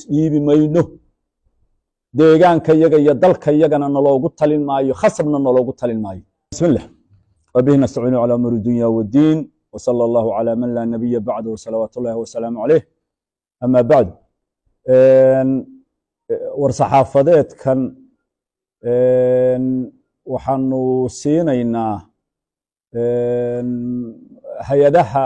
isdhiibi mayno deegaanka yaga iyo dalka yagana naloogu talin maayo khasabna naloogu talin maayo bismillah wabihi nastaciinu calaa umuri dunya wddiin wsala allahu calaa man laa nabiya bacdu salawaat ullahi wasalaamu caleyh ama bacdu war-saxaafadeedkan waxaanu siinaynaa hay-adaha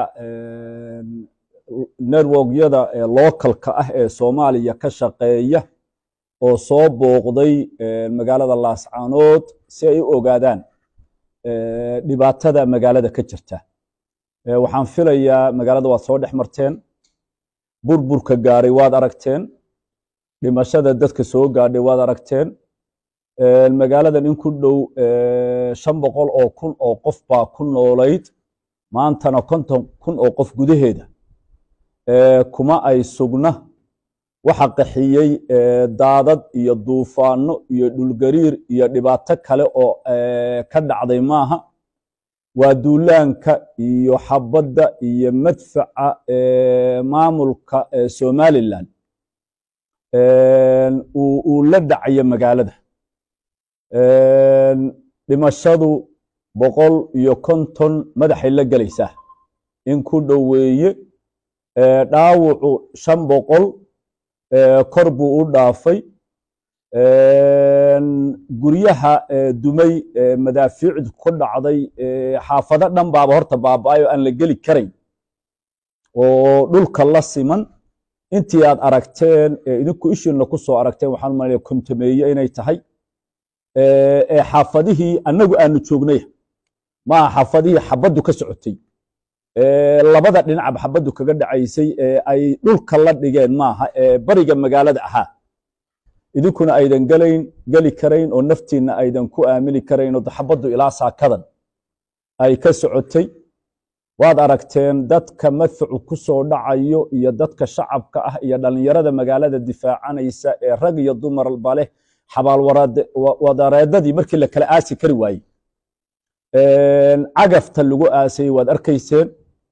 networkyada localka ah ee soomaaliya ka shaqeeya oo soo booqday magaalada laascaanood si ay u ogaadaan dhibaatada magaalada ka jirta waxaan filayaa magaalada waad soo dhex marteen burburka gaaray waad aragteen dhimashada dadka soo gaadhay waad aragteen magaaladan in ku dhow shan boqol oo kun oo qof baa ku noolayd maantana konton kun oo qof gudaheeda kuma ay sugna waxa qaxiyey daadad iyo duufaano iyo dhulgariir iyo dhibaato kale oo ka dhacday maaha waa duulaanka iyo xabadda iyo madfaca maamulka somalilan uu la dhacayo magaalada dhimashadu boqol iyo konton madaxay la gelaysaa in ku dhoweeye dhaawucu shan boqol kor buu u dhaafay guryaha dumay madaafiicdu ku dhacday xaafado dhan baaba horta baaba-ay oo aan la geli karayn oo dhulka la siman intii aad aragteen idinku ishiinna ku soo aragteen waxaan umalaya kontameeye inay tahay ee xaafadihii annagu aanu joognay maaha xaafadihii xabaddu ka socotay labada dhinacba xabaddu kaga dhacaysay ee ay dhulka la dhigeen maaha ee bariga magaalada ahaa idinkuna aydan gelayn geli karayn oo naftiinna aydan ku aamini karayn oo xabaddu ilaa saakadan ay ka socotay waad aragteen dadka madfacu ku soo dhacayo iyo dadka shacabka ah iyo dhallinyarada magaalada difaacanaysa ee rag iyo dumarba leh xabaalwadareedadii markii la kala aasi kari waayey cagafta lagu aasayey waad arkayseen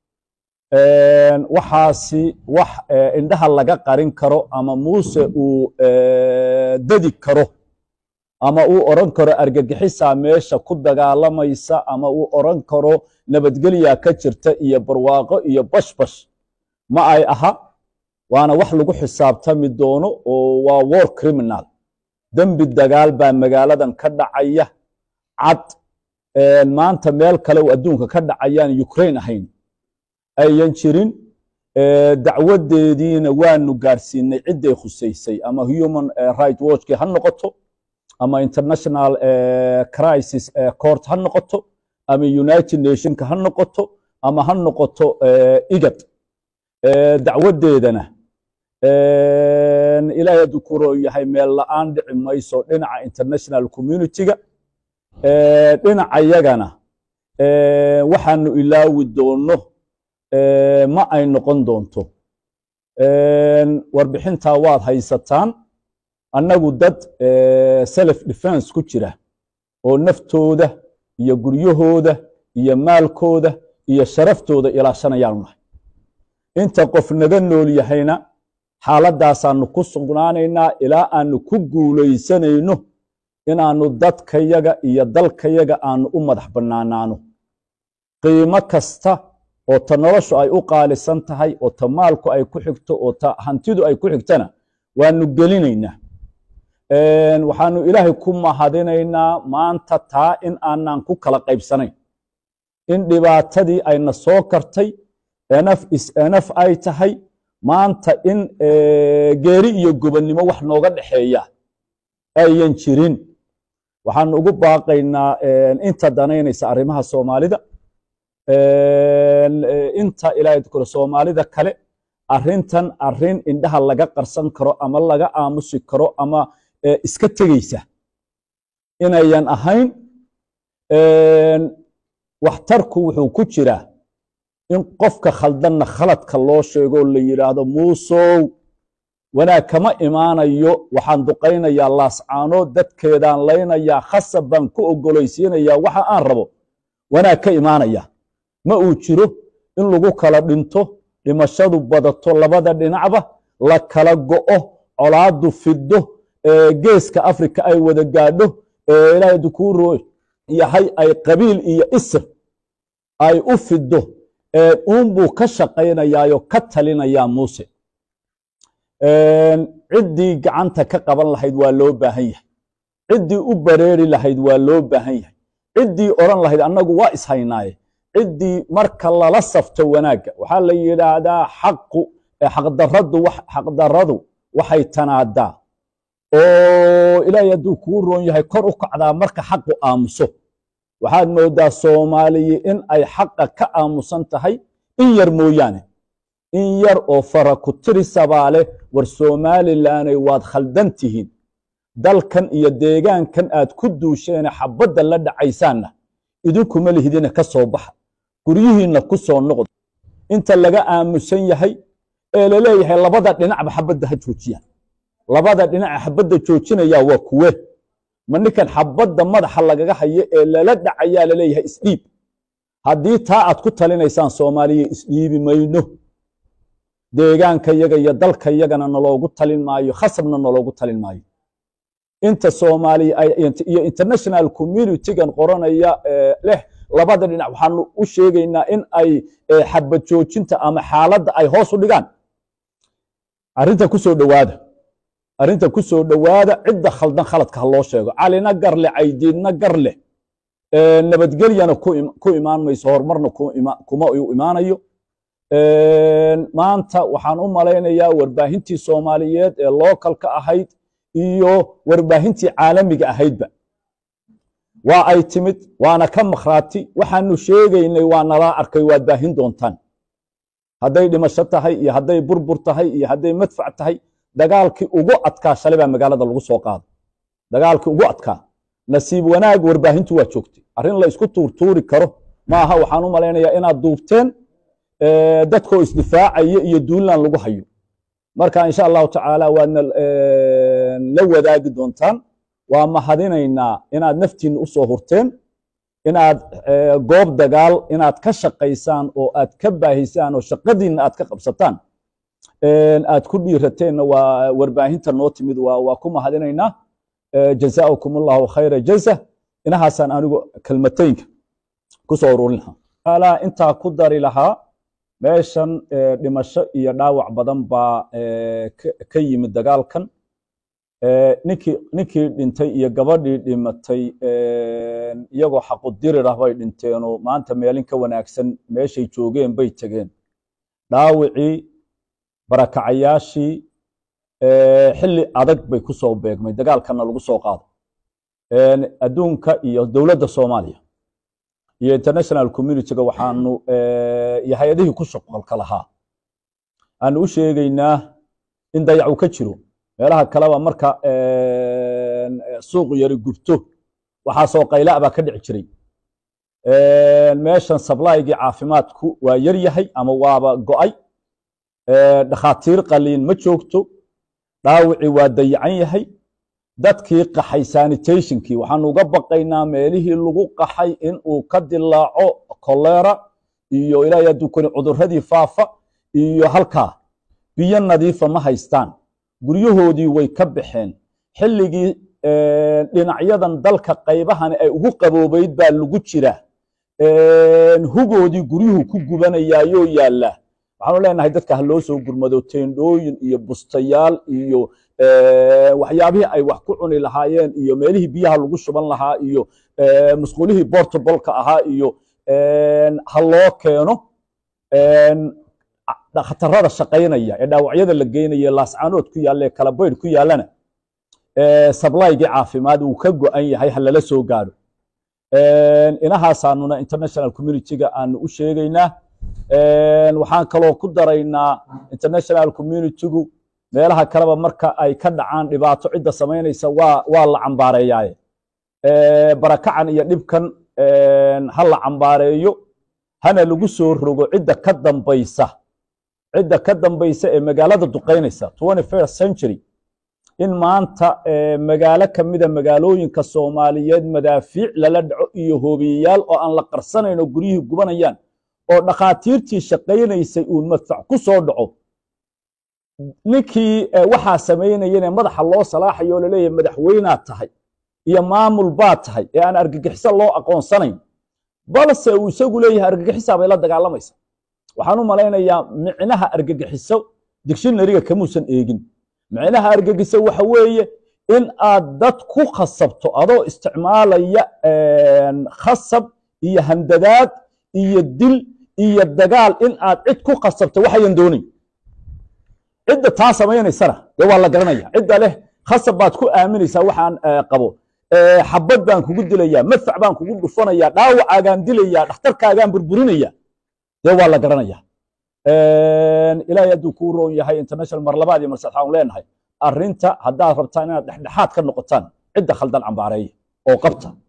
waxaasi wax indhaha laga qarin karo ama muuse uu dadi karo ama uu oran karo argagixisaa meesha ku dagaalamaysa ama uu oran karo nabadgelya ka jirta iyo barwaaqo iyo bashbash ma ay aha waana wax lagu xisaabtami doono oo waa war criminal dembi dagaal baa magaaladan ka dhacaya cad maanta meel kale oo adduunka ka dhacayaan ukraine ahayn ayan jirin dacwadeediina waanu gaadhsiinay cidday khusaysay ama human right watchkii ha noqoto ama international crisis court ha noqoto ama united nationka ha noqoto ama ha noqoto igad dacwadeedana ilaahay hadduu ku roo yahay meel la-aan dhici mayso dhinaca international community-ga dhinaca yagana waxaanu ilaawi doono ma ay noqon doonto warbixintaa waad haysataan annagu dad self defense ku jira oo naftooda iyo guryahooda iyo maalkooda iyo sharaftooda ilaashanayaanu nahay inta qof naga nool yahayna xaaladaasaanu ku sugnaanaynaa ilaa aanu ku guulaysanayno inaannu dadkayaga iyo dalkayaga aanu u madax bannaanaano qiimo kasta oo ta noloshu ay u qaalisan tahay oo ta maalku ay ku xigto oo ta hantidu ay ku xigtana waanu gelinaynaa waxaanu ilaahay ku mahadinaynaa maanta taa in aanan ku kala qaybsanayn in dhibaatadii ayna soo kartay enaf is enaf ay tahay maanta in geeri iyo gobonnimo wax nooga dhexeeya ayan jirin waxaanu ugu baaqaynaa inta danaynaysa arrimaha soomaalida inta ilaahay kule soomaalida kale arrintan arrin indhaha laga qarsan karo ama laga aamusi karo ama iska tegeysa inayan ahayn waxtarku wuxuu ku jiraa in qofka khaldanna khaladka loo sheego la yidhaahdo muusow wanaag kama imaanayo waxaan duqaynayaa laascaano dadkeedaan laynayaa khasab baan ku ogolaysiinayaa waxa aan rabo wanaag ka imaanaya ma uu jiro in lagu kala dhinto dhimashadu badato labada dhinacba la kala go'o colaadu fido geeska africa ay wada gaadho ilaahay dukuro yahay ay qabiil iyo isr ay u fido uunbuu ka shaqaynayaayo ka talinayaa muuse ciddii gacanta ka qaban lahayd waa loo baahan yahay ciddii u bareeri lahayd waa loo baahan yahay ciddii odhan lahayd annagu waa ishaynaaye ciddii marka lala safto wanaagga waxaa la yidhaahdaa xaqu xaqdaradu xaqdaradu waxay tanaadaa oo ilaahay hadduu kuu roon yahay kor u kacdaa marka xaqu aamuso waxaad moodaa soomaaliyi in ay xaqa ka aamusan tahay in yar mooyaane in yar oo fara ku tirisabaa leh war somalilanay waad khaldan tihiin dalkan iyo deegaankan aad ku duusheene xabadda la dhacaysaanna idinkuma lihidina ka soo baxa guryihiinna ku soo noqda inta laga aamusan yahay ee laleeyahay labada dhinacba xabadda ha joojiyaan labada dhinaca xabadda joojinayaa waa kuwe ma ninkan xabadda madaxa lagaga hayo ee lala dhacayaa laleeyahay isdhiib haddii taa aad ku talinaysaan soomaaliya isdhiibi mayno deegaanka yaga iyo dalka yagana naloogu talin maayo khasabna naloogu talin maayo inta soomaaliya iyo international communitygan qoranaya leh labada dhinac waxaanu u sheegaynaa in ay xabad joojinta ama xaaladda ay hoos u dhigaan arrinta ku soo dhowaada arrinta ku soo dhowaada cidda khaldan khaladka ha loo sheego calina gar leh caydiidna gar leh nabadgelyana ku imaan mayso horumarna kuma u imaanayo maanta waxaan u malaynayaa warbaahintii soomaaliyeed ee lookalka ahayd iyo warbaahintii caalamiga ahaydba waa ay timid waana ka makhraati waxaanu sheegaynay waa nalaa arkay waad baahin doontaan hadday dhimasho tahay iyo hadday burbur tahay iyo hadday madfac tahay dagaalkii ugu adkaa shalay baa magaalada lagu soo qaado dagaalkii ugu adkaa nasiib wanaag warbaahintu waa joogtay arrin la isku tuurtuuri karo maaha waxaan u malaynayaa inaad duubteen dadkoo isdifaacaya iyo duulaan lagu hayo marka insha allahu tacaala waadna la wadaagi doontaan waa mahadinaynaa inaad naftiinna u soo hurteen inaad goob dagaal inaad ka shaqaysaan oo aad ka baahisaan oo shaqadiinna aad ka qabsataan aad ku dhiirateenna waa warbaahinta noo timid waa ku mahadinaynaa jazaakum allahu khayra jaza inahaasaan anigu kelmataynka ku soo ururin lahaa intaa ku dari lahaa meeshan dhimasho iyo dhaawac badan baa ka yimid dagaalkan ninkii ninkii dhintay iyo gabadhii dhimatay iyagoo xaqudirir ah bay dhinteenoo maanta meelin ka wanaagsan meeshay joogeen bay tegeen dhaawicii barakacayaashii xilli adag bay ku soo beegmay dagaalkanna lagu soo qaado adduunka iyo dowladda soomaaliya iyo international communityga waxaanu iyo hay-adihii ku shaqolka lahaa aanu u sheegaynaa in dayacu ka jiro meelaha kaleba marka suuq yari gubto waxaasoo qayla baa ka dhici jiray meeshan sablaygii caafimaadku waa yar yahay ama waaba go'ay dhakhaatiir qaliin ma joogto dhaawicii waa dayacan yahay dadkii qaxay sanitationkii waxaanu uga baqaynaa meelihii lagu qaxay in uu ka dilaaco kolera iyo ilaahay hadduu koni cuduradii faafa iyo halkaa biyo nadiifa ma haystaan guryahoodii way ka baxeen xilligii dhinacyadan dalka qaybahani ay ugu qaboobayd baa lagu jira hugoodii guryuhu ku gubanayaayoo yaallaa waxaanu leenahay dadka ha loo soo gurmado teendhooyin iyo bustayaal iyo waxyaabihii ay wax ku cuni lahaayeen iyo meelihii biyaha lagu shuban lahaa iyo musqulihii bortabolka ahaa iyo ha loo keeno dhakhtarada shaqaynaya ee dhaawacyada la geynaya laascaanood ku yaalla ee kalabaydh ku yaallana sablaygii caafimaad uu ka go'an yahay ha lala soo gaadho inahaasaanuna international communityga aanu u sheegaynaa waxaan kaloo ku daraynaa international communitygu meelaha kaleba marka ay ka dhacaan dhibaato cidda samaynaysa waa waa la cambaareeyaaye barakacan iyo dhibkan ha la cambaareeyo hana lagu soo rogo cidda ka dambaysa cidda ka dambaysa ee magaalada duqaynaysa first century in maanta magaalo ka mida magaalooyinka soomaaliyeed madaafiic lala dhaco iyo hoobiyayaal oo aan la qarsanayn oo guryihii gubanayaan oo dhakhaatiirtii shaqaynaysay uun madfac ku soo dhaco ninkii waxaa samaynayane madaxa loo salaaxayo oo laleeyahay madaxweynaad tahay iyo maamul baad tahay ee aan argagixiso loo aqoonsanayn balse uu isagu leeyahay argagixisaa bay la dagaalamaysa waxaan u malaynayaa micnaha argagixiso dictionaryga kamuusan eegin micnaha argagixiso waxa weeye in aad dad ku khasabto adoo isticmaalaya khasab iyo handadaad iyo dil iyo dagaal in aad cid ku khasabto waxayan doonayn cidda taa samaynaysana dee waa la garanaya cidda leh khasab baad ku aaminaysaa waxaan qabo xabad baan kugu dilaya madfac baan kugu dhufanaya dhaawacaagaan dilaya dhakhtarkaagaan burburinaya dee waa la garanaya ilaahay hadduu kuu roon yahay international mar labaad iyo mar saddexaan leenahay arrinta haddaad rabtaan inaad dhexdhexaad ka noqotaan cidda khaldan cambaareeya oo qabta